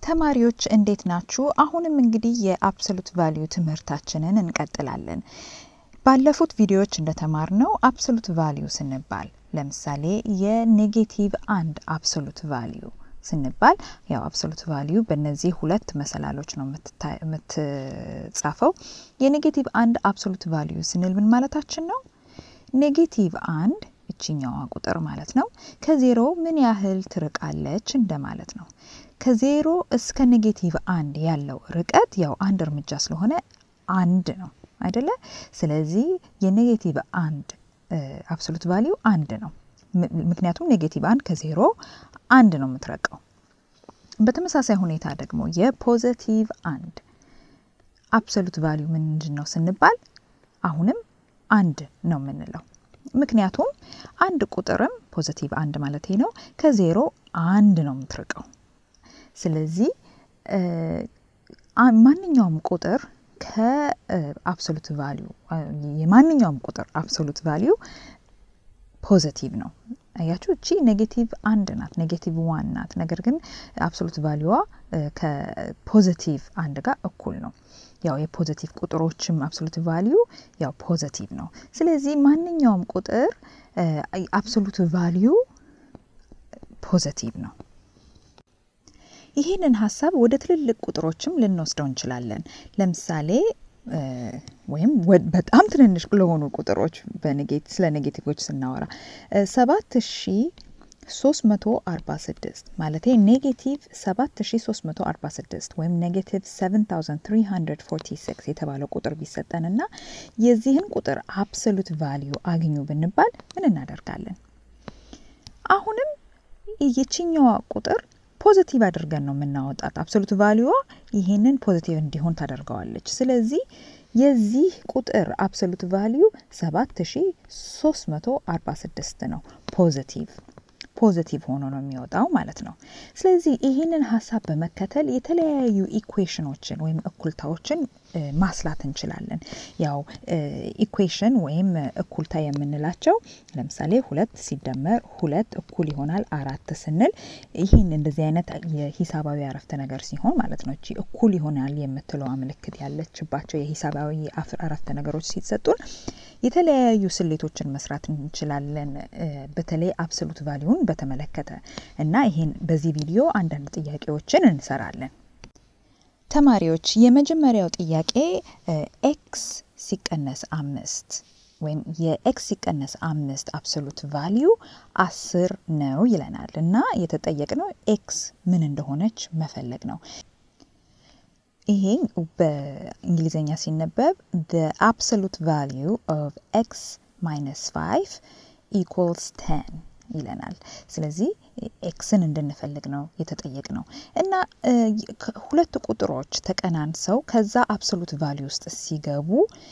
ተማሪዎች እንዴት ናችሁ? አሁንም እንግዲህ የአብሶሉት ቫሊዩ ትምህርታችንን እንቀጥላለን። ባለፉት ቪዲዮዎች እንደተማርነው አብሶሉት ቫሊዩ ስንባል ለምሳሌ የኔጌቲቭ አንድ አብሶሉት ቫሊዩ ስንባል ያው አብሶሉት ቫሊዩ በእነዚህ ሁለት መሰላሎች ነው የምትጻፈው። የኔጌቲቭ አንድ አብሶሉት ቫሊዩ ስንል ምን ማለታችን ነው? ኔጌቲቭ አንድ እችኛዋ ቁጥር ማለት ነው ከዜሮ ምን ያህል ትርቃለች እንደማለት ነው። ከዜሮ እስከ ኔጌቲቭ አንድ ያለው ርቀት ያው አንድ እርምጃ ስለሆነ አንድ ነው አይደለ? ስለዚህ የኔጌቲቭ አንድ አብሶሉት ቫሊዩ አንድ ነው። ምክንያቱም ኔጌቲቭ አንድ ከዜሮ አንድ ነው የምትረቀው። በተመሳሳይ ሁኔታ ደግሞ የፖዘቲቭ አንድ አብሶሉት ቫሊዩ ምንድን ነው ስንባል አሁንም አንድ ነው የምንለው። ምክንያቱም አንድ ቁጥርም ፖዘቲቭ አንድ ማለት ነው ከዜሮ አንድ ነው የምትርቀው። ስለዚህ ማንኛውም ቁጥር ከአብሶሉት ቫሊዩ የማንኛውም ቁጥር አብሶሉት ቫሊዩ ፖዘቲቭ ነው። አያችሁ እቺ ኔጌቲቭ አንድ ናት፣ ኔጌቲቭ ዋን ናት። ነገር ግን አብሶሉት ቫሊዩዋ ከፖዘቲቭ አንድ ጋር እኩል ነው። ያው የፖዘቲቭ ቁጥሮችም አብሶሉት ቫሊዩ ያው ፖዘቲቭ ነው። ስለዚህ ማንኛውም ቁጥር አብሶሉት ቫሊዩ ፖዘቲቭ ነው። ይህንን ሀሳብ ወደ ትልልቅ ቁጥሮችም ልንወስደው እንችላለን። ለምሳሌ ወይም በጣም ትንንሽ ለሆኑ ቁጥሮች ስለ ኔጌቲቮች ስናወራ ሰባት ሺ 346 ማለት ኔጌቲቭ 7346 ወይም ኔጌቲቭ 7346 የተባለው ቁጥር ቢሰጠንና የዚህን ቁጥር አብሶሉት ቫሊዩ አግኙ ብንባል ምን እናደርጋለን? አሁንም የችኛዋ ቁጥር ፖዚቲቭ አድርገን ነው የምናወጣት። አብሶሉት ቫሊዩዋ ይህንን ፖዚቲቭ እንዲሆን ታደርገዋለች። ስለዚህ የዚህ ቁጥር አብሶሉት ቫሊዩ 7346 ነው ፖዚቲቭ ፖዚቲቭ ሆኖ ነው የሚወጣው ማለት ነው። ስለዚህ ይህንን ሀሳብ በመከተል የተለያዩ ኢኩዌሽኖችን ወይም እኩልታዎችን ማስላት እንችላለን። ያው ኢኩዌሽን ወይም እኩልታ የምንላቸው ለምሳሌ ሁለት ሲደመር ሁለት እኩል ይሆናል አራት ስንል ይህን እንደዚህ አይነት የሂሳባዊ አረፍተ ነገር ሲሆን ማለት ነው። እቺ እኩል ይሆናል የምትለዋ ምልክት ያለችባቸው የሂሳባዊ አረፍተ ነገሮች ሲሰጡን የተለያዩ ስሌቶችን መስራት እንችላለን። በተለይ አብሶሉት ቫሊዩን በተመለከተ እና ይህን በዚህ ቪዲዮ አንዳንድ ጥያቄዎችን እንሰራለን። ተማሪዎች የመጀመሪያው ጥያቄ ኤክስ ሲቀነስ አምስት ወይም የኤክስ ሲቀነስ አምስት አብሶሉት ቫሊዩ አስር ነው ይለናል እና የተጠየቅነው ኤክስ ምን እንደሆነች መፈለግ ነው። ይሄ በእንግሊዝኛ ሲነበብ the absolute value of x minus 5 equals 10 ይለናል። ስለዚህ ኤክስን እንድንፈልግ ነው የተጠየቅ ነው እና ሁለት ቁጥሮች ተቀናንሰው ከዛ አብሶሉት ቫሊዩ ውስጥ ሲገቡ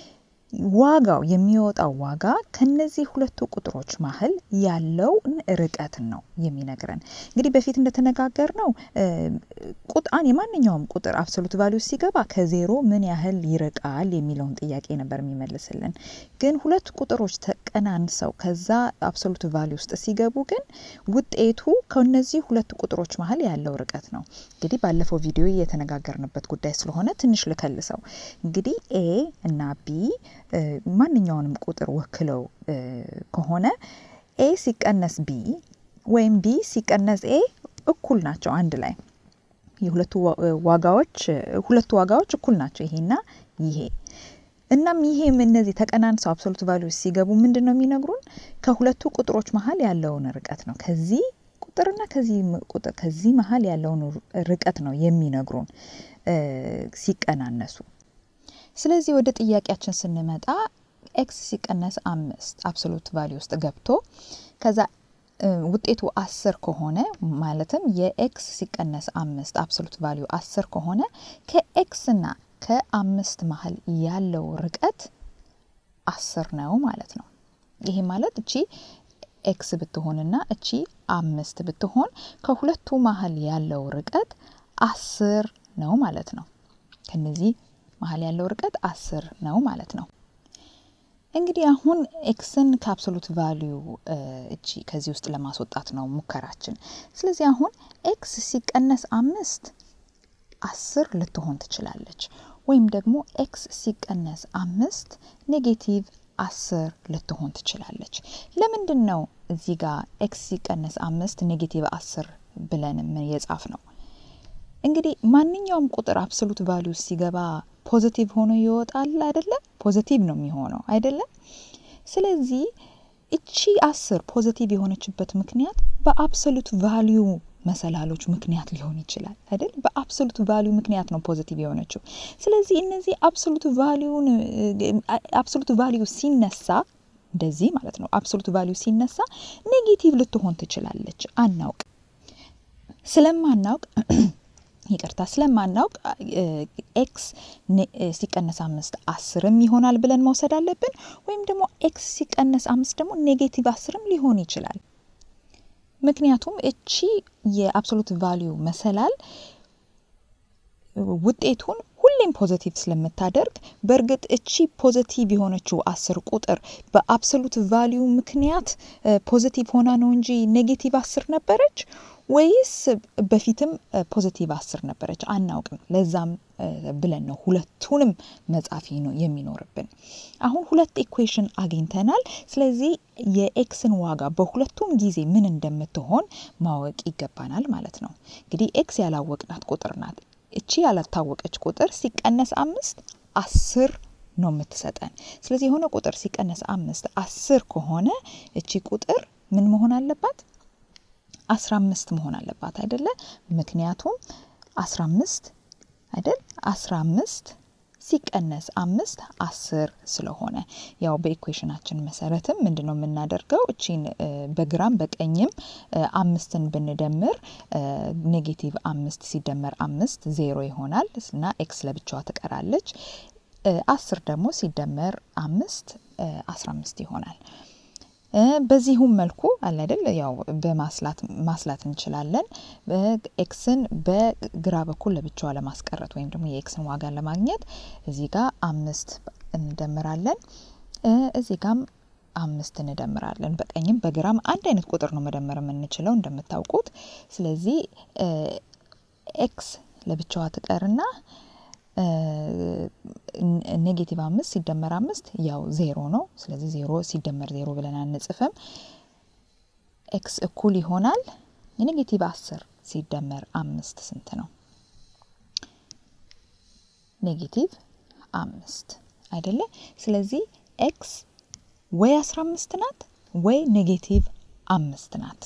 ዋጋው የሚወጣው ዋጋ ከነዚህ ሁለቱ ቁጥሮች መሀል ያለውን ርቀትን ነው የሚነግረን። እንግዲህ በፊት እንደተነጋገር ነው ቁጣን የማንኛውም ቁጥር አብሶሉት ቫሊዩ ሲገባ ከዜሮ ምን ያህል ይርቃል የሚለውን ጥያቄ ነበር የሚመልስልን። ግን ሁለት ቁጥሮች ተቀናንሰው ከዛ አብሶሉት ቫሊዩ ውስጥ ሲገቡ ግን ውጤቱ ከነዚህ ሁለት ቁጥሮች መሀል ያለው ርቀት ነው። እንግዲህ ባለፈው ቪዲዮ የተነጋገርንበት ጉዳይ ስለሆነ ትንሽ ልከልሰው። እንግዲህ ኤ እና ቢ ማንኛውንም ቁጥር ወክለው ከሆነ ኤ ሲቀነስ ቢ ወይም ቢ ሲቀነስ ኤ እኩል ናቸው አንድ ላይ የሁለቱ ዋጋዎች ሁለቱ ዋጋዎች እኩል ናቸው ይሄና ይሄ እናም ይሄም እነዚህ ተቀናንሰው አብሶሉት ቫሊዩ ሲገቡ ምንድን ነው የሚነግሩን ከሁለቱ ቁጥሮች መሀል ያለውን ርቀት ነው ከዚህ ቁጥርና ከዚህ ቁጥር ከዚህ መሀል ያለውን ርቀት ነው የሚነግሩን ሲቀናነሱ ስለዚህ ወደ ጥያቄያችን ስንመጣ ኤክስ ሲቀነስ አምስት አብሶሉት ቫሊዩ ውስጥ ገብቶ ከዛ ውጤቱ አስር ከሆነ ማለትም የኤክስ ሲቀነስ አምስት አብሶሉት ቫሊዩ አስር ከሆነ ከኤክስና ከአምስት መሀል ያለው ርቀት አስር ነው ማለት ነው። ይሄ ማለት እቺ ኤክስ ብትሆንና እቺ አምስት ብትሆን ከሁለቱ መሀል ያለው ርቀት አስር ነው ማለት ነው። ከነዚህ መሀል ያለው ርቀት አስር ነው ማለት ነው። እንግዲህ አሁን ኤክስን ከአብሶሉት ቫሊዩ እቺ ከዚህ ውስጥ ለማስወጣት ነው ሙከራችን። ስለዚህ አሁን ኤክስ ሲቀነስ አምስት አስር ልትሆን ትችላለች። ወይም ደግሞ ኤክስ ሲቀነስ አምስት ኔጌቲቭ አስር ልትሆን ትችላለች። ለምንድን ነው እዚህ ጋር ኤክስ ሲቀነስ አምስት ኔጌቲቭ አስር ብለን የጻፍ ነው? እንግዲህ ማንኛውም ቁጥር አብሶሉት ቫሊዩ ሲገባ ፖዚቲቭ ሆኖ ይወጣል አይደለ? ፖዚቲቭ ነው የሚሆነው አይደለም? ስለዚህ እቺ አስር ፖዚቲቭ የሆነችበት ምክንያት በአብሶሉት ቫሊዩ መሰላሎች ምክንያት ሊሆን ይችላል አይደል? በአብሶሉት ቫሊዩ ምክንያት ነው ፖዚቲቭ የሆነችው። ስለዚህ እነዚህ አብሶሉት ቫሊዩን አብሶሉት ቫሊዩ ሲነሳ እንደዚህ ማለት ነው። አብሶሉት ቫሊዩ ሲነሳ ኔጌቲቭ ልትሆን ትችላለች። አናውቅ ስለማናውቅ ይቅርታ ስለማናውቅ ኤክስ ሲቀነስ አምስት አስርም ይሆናል ብለን መውሰድ አለብን። ወይም ደግሞ ኤክስ ሲቀነስ አምስት ደግሞ ኔጌቲቭ አስርም ሊሆን ይችላል። ምክንያቱም እቺ የአብሶሉት ቫሊዩ መሰላል ውጤቱን ሁሌም ፖዘቲቭ ስለምታደርግ በእርግጥ እቺ ፖዘቲቭ የሆነችው አስር ቁጥር በአብሶሉት ቫሊዩ ምክንያት ፖዘቲቭ ሆና ነው እንጂ ኔጌቲቭ አስር ነበረች ወይስ በፊትም ፖዘቲቭ አስር ነበረች? አናውቅም። ለዛም ብለን ነው ሁለቱንም መጻፍ ነው የሚኖርብን። አሁን ሁለት ኢኩዌሽን አግኝተናል። ስለዚህ የኤክስን ዋጋ በሁለቱም ጊዜ ምን እንደምትሆን ማወቅ ይገባናል ማለት ነው። እንግዲህ ኤክስ ያላወቅናት ቁጥር ናት። እቺ ያላታወቀች ቁጥር ሲቀነስ አምስት አስር ነው የምትሰጠን። ስለዚህ የሆነ ቁጥር ሲቀነስ አምስት አስር ከሆነ እቺ ቁጥር ምን መሆን አለባት? አስራ አምስት መሆን አለባት አይደለ? ምክንያቱም አስራ አምስት አይደል? አስራ አምስት ሲቀነስ አምስት አስር ስለሆነ ያው በኢኩዌሽናችን መሰረትም ምንድን ነው የምናደርገው? እቺን በግራም በቀኝም አምስትን ብንደምር ኔጌቲቭ አምስት ሲደመር አምስት ዜሮ ይሆናል እና ኤክስ ለብቻዋ ትቀራለች። አስር ደግሞ ሲደመር አምስት አስራ አምስት ይሆናል። በዚሁም መልኩ አለ አይደል ያው በማስላት ማስላት እንችላለን። ኤክስን በግራ በኩል ለብቻዋ ለማስቀረት ወይም ደግሞ የኤክስን ዋጋን ለማግኘት እዚህ ጋር አምስት እንደምራለን። እዚህ ጋም አምስት እንደምራለን። በቀኝም በግራም አንድ አይነት ቁጥር ነው መደመር የምንችለው እንደምታውቁት። ስለዚህ ኤክስ ለብቻዋ ትቀርና ኔጌቲቭ አምስት ሲደመር አምስት ያው ዜሮ ነው። ስለዚህ ዜሮ ሲደመር ዜሮ ብለን አንጽፍም። ኤክስ እኩል ይሆናል የኔጌቲቭ አስር ሲደመር አምስት ስንት ነው? ኔጌቲቭ አምስት አይደለ? ስለዚህ ኤክስ ወይ አስራ አምስት ናት ወይ ኔጌቲቭ አምስት ናት።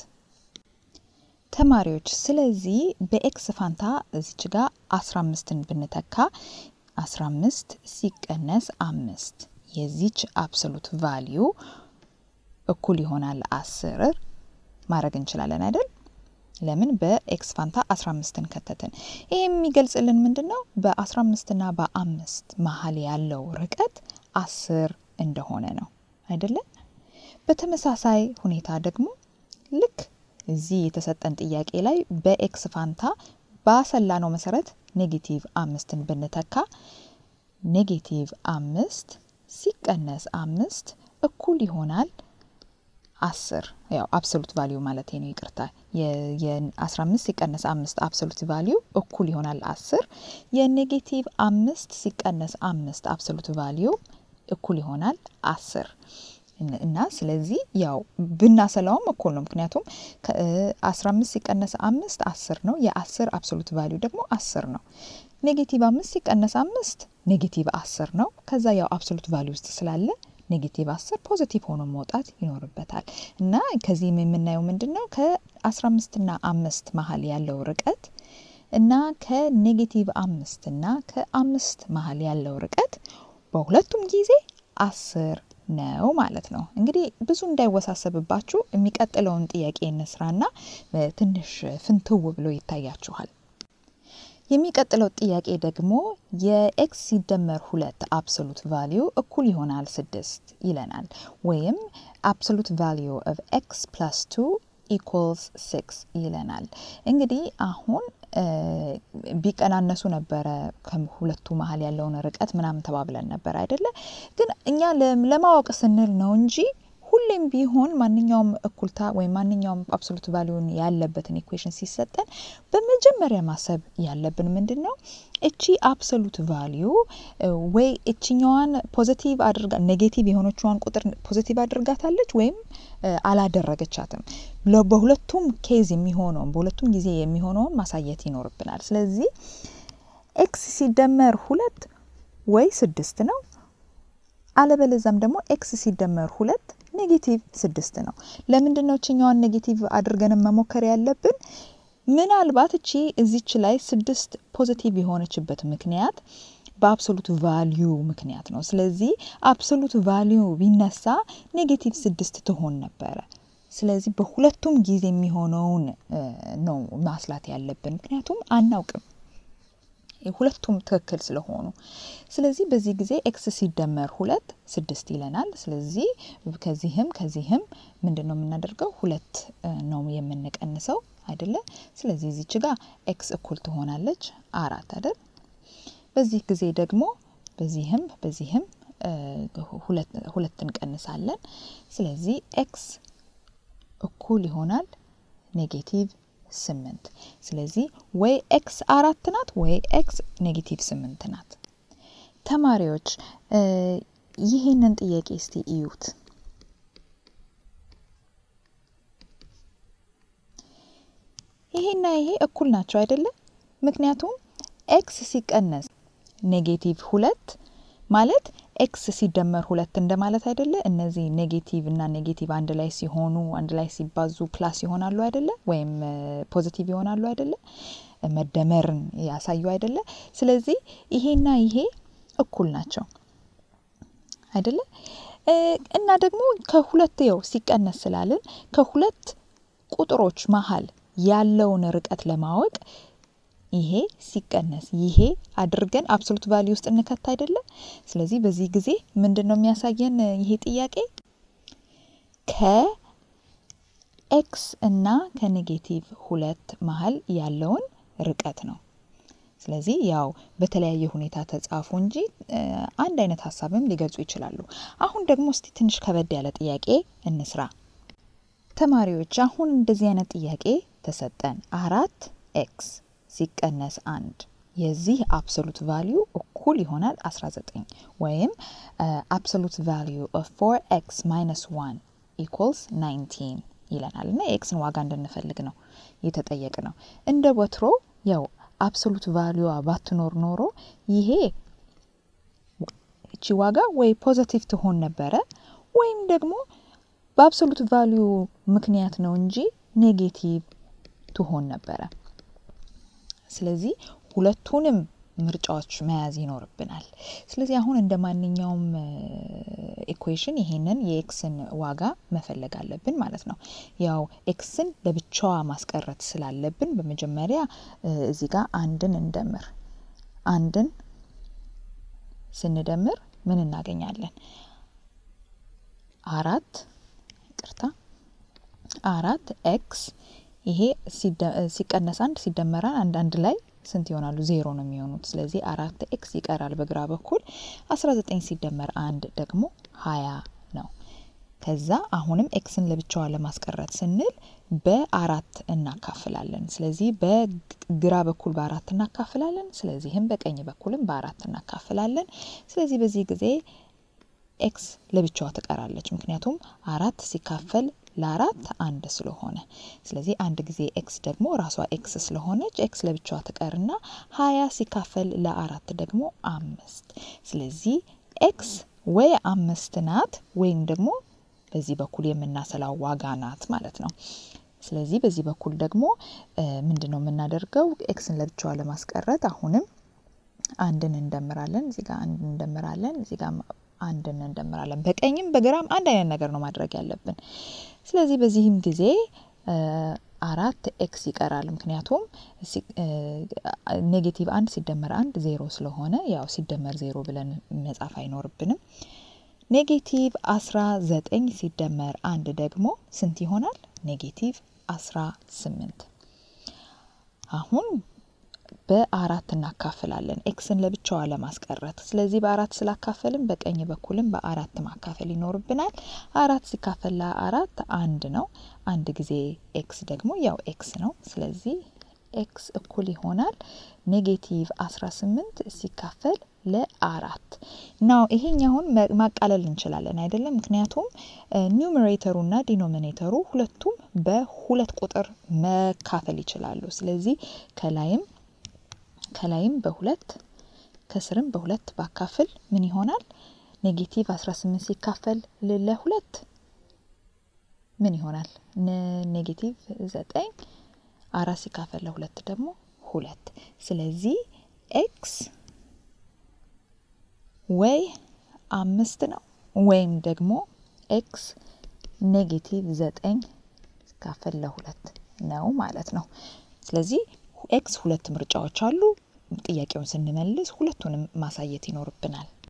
ተማሪዎች ስለዚህ በኤክስ ፋንታ እዚች ጋር አስራ አምስትን ብንተካ አስራ አምስት ሲቀነስ አምስት የዚች አብሶሉት ቫሊዩ እኩል ይሆናል አስር ማድረግ እንችላለን አይደል? ለምን በኤክስ ፋንታ አስራ አምስትን ከተትን። ይህ የሚገልጽልን ምንድን ነው? በአስራ አምስትና በአምስት መሀል ያለው ርቀት አስር እንደሆነ ነው አይደለም? በተመሳሳይ ሁኔታ ደግሞ ልክ እዚህ የተሰጠን ጥያቄ ላይ በኤክስ ፋንታ ባሰላ ነው መሰረት ኔጌቲቭ አምስትን ብንተካ ኔጌቲቭ አምስት ሲቀነስ አምስት እኩል ይሆናል አስር ያው አብሶሉት ቫሊዩ ማለት ነው። ይቅርታ የአስራ አምስት ሲቀነስ አምስት አብሶሉት ቫሊዩ እኩል ይሆናል አስር የኔጌቲቭ አምስት ሲቀነስ አምስት አብሶሉት ቫሊዩ እኩል ይሆናል አስር እና ስለዚህ ያው ብናሰላውም እኩል ነው። ምክንያቱም አስራ አምስት ሲቀነስ አምስት አስር ነው። የአስር አብሶሉት ቫሊዩ ደግሞ አስር ነው። ኔጌቲቭ አምስት ሲቀነስ አምስት ኔጌቲቭ አስር ነው። ከዛ ያው አብሶሉት ቫሊዩ ውስጥ ስላለ ኔጌቲቭ አስር ፖዚቲቭ ሆኖ መውጣት ይኖርበታል። እና ከዚህም የምናየው ምንድን ነው ከአስራ አምስትና አምስት መሀል ያለው ርቀት እና ከኔጌቲቭ አምስት እና ከአምስት መሀል ያለው ርቀት በሁለቱም ጊዜ አስር ነው ማለት ነው። እንግዲህ ብዙ እንዳይወሳሰብባችሁ የሚቀጥለውን ጥያቄ እንስራና ትንሽ ፍንትው ብሎ ይታያችኋል። የሚቀጥለው ጥያቄ ደግሞ የኤክስ ሲደመር ሁለት አብሶሉት ቫሊዩ እኩል ይሆናል ስድስት ይለናል። ወይም አብሶሉት ቫሊዩ ኦፍ ኤክስ ፕላስ ቱ ኢኳልስ ሲክስ ይለናል። እንግዲህ አሁን ቢቀናነሱ ነበረ ከሁለቱ መሀል ያለውን ርቀት ምናምን ተባብለን ነበር አይደለ? ግን እኛ ለማወቅ ስንል ነው እንጂ ሁል ሁሌም ቢሆን ማንኛውም እኩልታ ወይም ማንኛውም አብሶሉት ቫሊዩን ያለበትን ኢኩዌሽን ሲሰጠን በመጀመሪያ ማሰብ ያለብን ምንድን ነው? እቺ አብሶሉት ቫሊዩ ወይ እችኛዋን ፖዘቲቭ አድርጋ ኔጌቲቭ የሆነችዋን ቁጥር ፖዘቲቭ አድርጋታለች ወይም አላደረገቻትም። በሁለቱም ኬዝ የሚሆነውን በሁለቱም ጊዜ የሚሆነውን ማሳየት ይኖርብናል። ስለዚህ ኤክስ ሲደመር ሁለት ወይ ስድስት ነው አለበለዛም ደግሞ ኤክስ ሲደመር ሁለት ኔጌቲቭ ስድስት ነው። ለምንድን ነው እችኛዋን ኔጌቲቭ አድርገን መሞከር ያለብን? ምናልባት እቺ እዚች ላይ ስድስት ፖዚቲቭ የሆነችበት ምክንያት በአብሶሉት ቫሊዩ ምክንያት ነው። ስለዚህ አብሶሉት ቫሊዩ ቢነሳ ኔጌቲቭ ስድስት ትሆን ነበረ። ስለዚህ በሁለቱም ጊዜ የሚሆነውን ነው ማስላት ያለብን፣ ምክንያቱም አናውቅም ሁለቱም ትክክል ስለሆኑ። ስለዚህ በዚህ ጊዜ ኤክስ ሲደመር ሁለት ስድስት ይለናል። ስለዚህ ከዚህም ከዚህም ምንድን ነው የምናደርገው? ሁለት ነው የምንቀንሰው አይደለ? ስለዚህ እዚች ጋር ኤክስ እኩል ትሆናለች አራት አይደል? በዚህ ጊዜ ደግሞ በዚህም በዚህም ሁለት እንቀንሳለን። ስለዚህ ኤክስ እኩል ይሆናል ኔጌቲቭ ስምንት ስለዚህ ወይ ኤክስ አራት ናት ወይ ኤክስ ኔጌቲቭ ስምንት ናት። ተማሪዎች ይህንን ጥያቄ እስቲ እዩት። ይሄና ይሄ እኩል ናቸው አይደለም? ምክንያቱም ኤክስ ሲቀነስ ኔጌቲቭ ሁለት ማለት ኤክስ ሲደመር ሁለት እንደማለት አይደለ? እነዚህ ኔጌቲቭ እና ኔጌቲቭ አንድ ላይ ሲሆኑ አንድ ላይ ሲባዙ ፕላስ ይሆናሉ አይደለ? ወይም ፖዚቲቭ ይሆናሉ አይደለ? መደመርን ያሳዩ አይደለ? ስለዚህ ይሄና ይሄ እኩል ናቸው አይደለ? እና ደግሞ ከሁለት ው ሲቀነስ ስላልን ከሁለት ቁጥሮች መሀል ያለውን ርቀት ለማወቅ ይሄ ሲቀነስ ይሄ አድርገን አብሶሉት ቫሊዩ ውስጥ እንከት አይደለም። ስለዚህ በዚህ ጊዜ ምንድን ነው የሚያሳየን ይሄ ጥያቄ ከኤክስ እና ከኔጌቲቭ ሁለት መሀል ያለውን ርቀት ነው። ስለዚህ ያው በተለያየ ሁኔታ ተጻፉ እንጂ አንድ አይነት ሀሳብም ሊገልጹ ይችላሉ። አሁን ደግሞ እስቲ ትንሽ ከበድ ያለ ጥያቄ እንስራ። ተማሪዎች አሁን እንደዚህ አይነት ጥያቄ ተሰጠን። አራት ኤክስ ሲቀነስ አንድ የዚህ አብሶሉት ቫሊዩ እኩል ይሆናል 19 ወይም አብሶሉት ቫሊዩ ኦፍ 4 ኤክስ ማይነስ 1 ኢኩልስ 19 ይለናል እና የኤክስን ዋጋ እንድንፈልግ ነው የተጠየቅ ነው። እንደ ወትሮ ያው አብሶሉት ቫሊዩዋ ባትኖር ኖሮ ይሄ እቺ ዋጋ ወይ ፖዘቲቭ ትሆን ነበረ ወይም ደግሞ በአብሶሉት ቫሊዩ ምክንያት ነው እንጂ ኔጌቲቭ ትሆን ነበረ። ስለዚህ ሁለቱንም ምርጫዎች መያዝ ይኖርብናል። ስለዚህ አሁን እንደ ማንኛውም ኢኩዌሽን ይሄንን የኤክስን ዋጋ መፈለግ አለብን ማለት ነው። ያው ኤክስን ለብቻዋ ማስቀረት ስላለብን በመጀመሪያ እዚህ ጋር አንድን እንደምር። አንድን ስንደምር ምን እናገኛለን? አራት ይቅርታ፣ አራት ኤክስ ይሄ ሲቀነስ አንድ ሲደመራ አንድ አንድ ላይ ስንት ይሆናሉ? ዜሮ ነው የሚሆኑት። ስለዚህ አራት ኤክስ ይቀራል በግራ በኩል። አስራ ዘጠኝ ሲደመር አንድ ደግሞ ሀያ ነው። ከዛ አሁንም ኤክስን ለብቻዋ ለማስቀረት ስንል በአራት እናካፍላለን። ስለዚህ በግራ በኩል በአራት እናካፍላለን። ስለዚህም በቀኝ በኩልም በአራት እናካፍላለን። ስለዚህ በዚህ ጊዜ ኤክስ ለብቻዋ ትቀራለች። ምክንያቱም አራት ሲካፈል ለአራት አንድ ስለሆነ ስለዚህ አንድ ጊዜ ኤክስ ደግሞ ራሷ ኤክስ ስለሆነች ኤክስ ለብቻዋ ትቀርና ሀያ ሲካፈል ለአራት ደግሞ አምስት ስለዚህ ኤክስ ወይ አምስት ናት ወይም ደግሞ በዚህ በኩል የምናሰላው ዋጋ ናት ማለት ነው። ስለዚህ በዚህ በኩል ደግሞ ምንድን ነው የምናደርገው? ኤክስን ለብቻዋ ለማስቀረት አሁንም አንድን እንደምራለን። እዚህ ጋር አንድን እንደምራለን። እዚህ ጋር አንድን እንደምራለን። በቀኝም በግራም አንድ አይነት ነገር ነው ማድረግ ያለብን። ስለዚህ በዚህም ጊዜ አራት ኤክስ ይቀራል። ምክንያቱም ኔጌቲቭ አንድ ሲደመር አንድ ዜሮ ስለሆነ ያው ሲደመር ዜሮ ብለን መጻፍ አይኖርብንም። ኔጌቲቭ አስራ ዘጠኝ ሲደመር አንድ ደግሞ ስንት ይሆናል? ኔጌቲቭ አስራ ስምንት አሁን በአራት እናካፍላለን ኤክስን ለብቻዋ ለማስቀረት። ስለዚህ በአራት ስላካፈልን በቀኝ በኩልም በአራት ማካፈል ይኖርብናል። አራት ሲካፈል ለአራት አንድ ነው። አንድ ጊዜ ኤክስ ደግሞ ያው ኤክስ ነው። ስለዚህ ኤክስ እኩል ይሆናል ኔጌቲቭ 18 ሲካፈል ለአራት ናው ይሄኛውን ማቃለል እንችላለን አይደለም? ምክንያቱም ኒውመሬተሩ እና ዲኖሚኔተሩ ሁለቱም በሁለት ቁጥር መካፈል ይችላሉ። ስለዚህ ከላይም ከላይም በሁለት ከስርም በሁለት ባካፍል ምን ይሆናል? ኔጌቲቭ 18 ሲካፈል ለሁለት ምን ይሆናል? ኔጌቲቭ ዘጠኝ አራት ሲካፈል ለሁለት ደግሞ ሁለት። ስለዚህ ኤክስ ወይ አምስት ነው ወይም ደግሞ ኤክስ ኔጌቲቭ ዘጠኝ ሲካፈል ለሁለት ነው ማለት ነው። ስለዚህ ኤክስ ሁለት ምርጫዎች አሉ። ጥያቄውን ስንመልስ ሁለቱንም ማሳየት ይኖርብናል።